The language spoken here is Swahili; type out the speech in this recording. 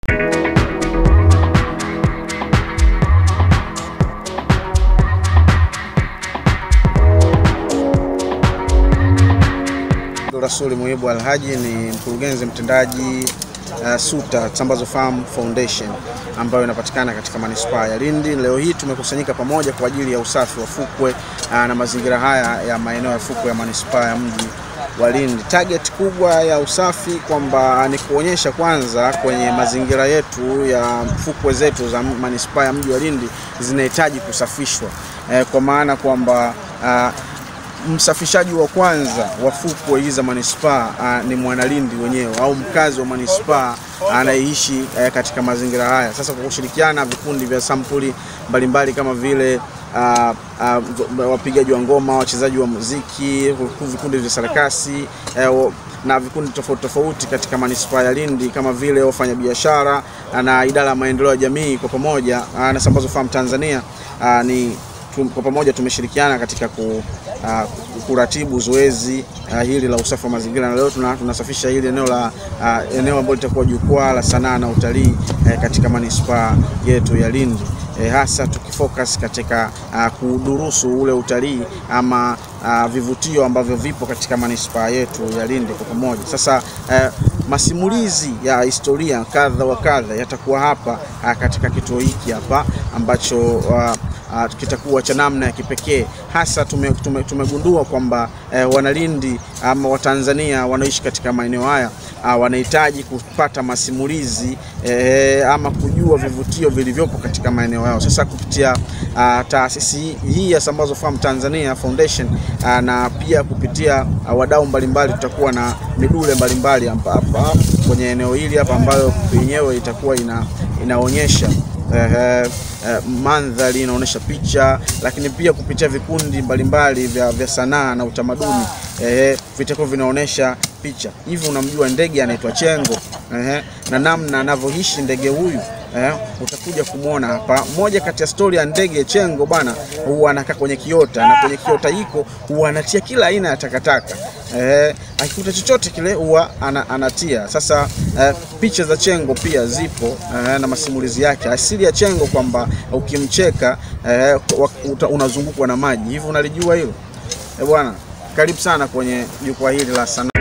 Rasuli Muhibu Alhaji ni mkurugenzi mtendaji uh, SUTA Tambazo Farm Foundation ambayo inapatikana katika manispaa ya Lindi. Leo hii tumekusanyika pamoja kwa ajili ya usafi wa fukwe uh, na mazingira haya ya maeneo ya fukwe ya manispaa ya mji wa Lindi. Target kubwa ya usafi kwamba ni kuonyesha kwanza kwenye mazingira yetu ya fukwe zetu za manispaa ya mji wa Lindi zinahitaji kusafishwa eh, kwa maana kwamba uh, msafishaji wa kwanza wa fukwe hizi za manispaa uh, ni mwanalindi wenyewe au mkazi wa manispaa anayeishi uh, katika mazingira haya. Sasa kwa kushirikiana na vikundi vya sampuli mbalimbali kama vile uh, uh, wapigaji wa ngoma, wachezaji wa muziki, vikundi vya sarakasi uh, na vikundi tofauti tofauti katika manispaa ya Lindi kama vile wafanyabiashara na idara ya maendeleo ya jamii kwa pamoja uh, na Sambazo Farm Tanzania uh, ni kwa pamoja tumeshirikiana katika ku, uh, kuratibu zoezi uh, hili la usafi wa mazingira na leo tuna, tunasafisha hili eneo la uh, eneo ambalo litakuwa jukwaa la sanaa na utalii uh, katika manispaa yetu ya Lindi. E, hasa tukifocus katika uh, kudurusu ule utalii ama uh, vivutio ambavyo vipo katika manispaa yetu ya Lindi kwa pamoja. Sasa uh, masimulizi ya historia kadha wa kadha yatakuwa hapa uh, katika kituo hiki hapa ambacho uh, Uh, kitakuwa cha namna ya kipekee hasa tume, tume, tumegundua kwamba eh, Wanalindi ama Watanzania wanaoishi katika maeneo haya uh, wanahitaji kupata masimulizi eh, ama kujua vivutio vilivyopo katika maeneo yao. Sasa kupitia uh, taasisi hii ya Sambazo Farm Tanzania Foundation uh, na pia kupitia uh, wadau mbalimbali tutakuwa na midule mbalimbali hapa hapa kwenye eneo hili hapa ambayo yenyewe itakuwa ina, inaonyesha Uh, uh, mandhari inaonyesha picha, lakini pia kupitia vikundi mbalimbali vya, vya sanaa na utamaduni uh, vitakuwa vinaonyesha picha. Hivi unamjua ndege anaitwa Chengo uh, na namna anavyoishi ndege huyu uh, utakuja kumwona hapa. Moja kati ya stori ya ndege Chengo bana, huwa anakaa kwenye kiota na kwenye kiota hiko huwa anatia kila aina ya takataka eh, akikuta chochote kile huwa ana, anatia. Sasa eh, picha za Chengo pia zipo eh, na masimulizi yake. Asili ya Chengo kwamba ukimcheka eh, unazungukwa na maji. Hivi unalijua hilo? Eh, bwana, karibu sana kwenye jukwaa hili la sanaa.